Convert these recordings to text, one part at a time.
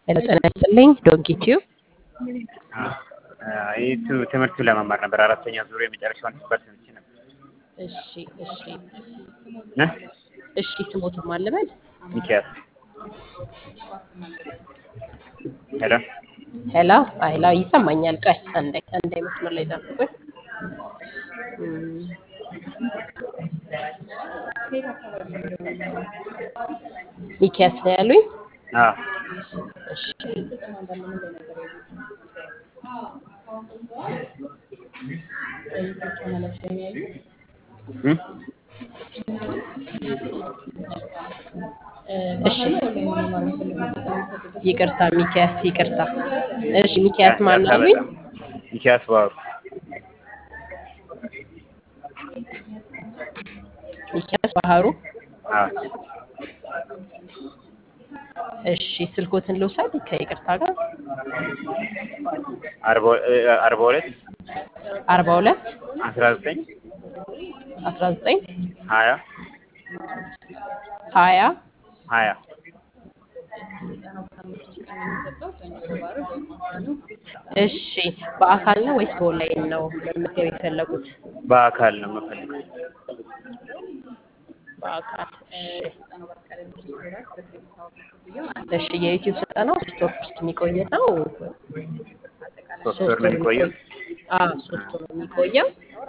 ሄሎ ጤና ይስጥልኝ ዶንኪ ቲዩብ ይህ ትምህርቱ ለመማር ነበር። አራተኛ ዙር የመጨረሻውን ፐርሰንት ነበር። እሺ እሺ እ? እሺ ስሞትም አልበል ሚኪያስ ሄሎ ሄሎ ሄሎ ይሰማኛል ቆይ አንዴ አንዴ መስመር ላይ ጠብቁኝ እም፣ ሚኪያስ ነው ያሉኝ አዎ እሺ እ? እሺ ይቅርታ ሚኪያስ ይቅርታ እሺ ሚኪያስ ማን አሉኝ ሚኪያስ ባህሩ ሚኪያስ ባህሩ አዎ እሺ ስልኮትን ልውሰድ ከይቅርታ ጋር አርባ እ፣ አርባ ሁለት አርባ ሁለት አስራ ዘጠኝ አስራ ዘጠኝ ሀያ ሀያ ሀያ እሺ በአካል ነው ወይስ በኦንላይን ነው መመዝገብ የፈለጉት? በአካል ነው የምፈልገው። በአካል እሺ የዩቲዩብ ስልጠናው ሶስት ወር ውስጥ የሚቆይ ነው። ሶስት ወር ነው የሚቆየው። አዎ ሶስት ወር ነው የሚቆየው።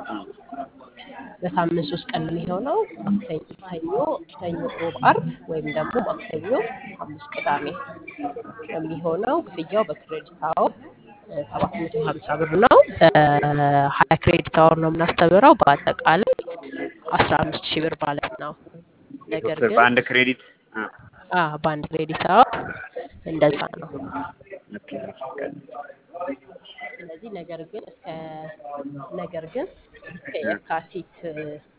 በሳምንት ሶስት ቀን ነው የሚሆነው። ማክሰኞ፣ ሰኞ፣ ሰኞ፣ ሮብ፣ አርብ ወይም ደግሞ ማክሰኞ፣ ሐሙስ፣ ቅዳሜ ነው የሚሆነው። ክፍያው በክሬዲት አወር ሰባት መቶ ሀምሳ ብር ነው። በሀያ ክሬዲት አወር ነው የምናስተምረው። በአጠቃላይ አስራ አምስት ሺህ ብር ማለት ነው። ነገር ሶስት ወር ግን በአንድ ክሬዲት አ፣ አ በአንድ ክሬዲት አወር እንደዛ ነው። ኦኬ። ስለዚህ ነገር ግን እስከ ነገር ግን እስከ የካቲት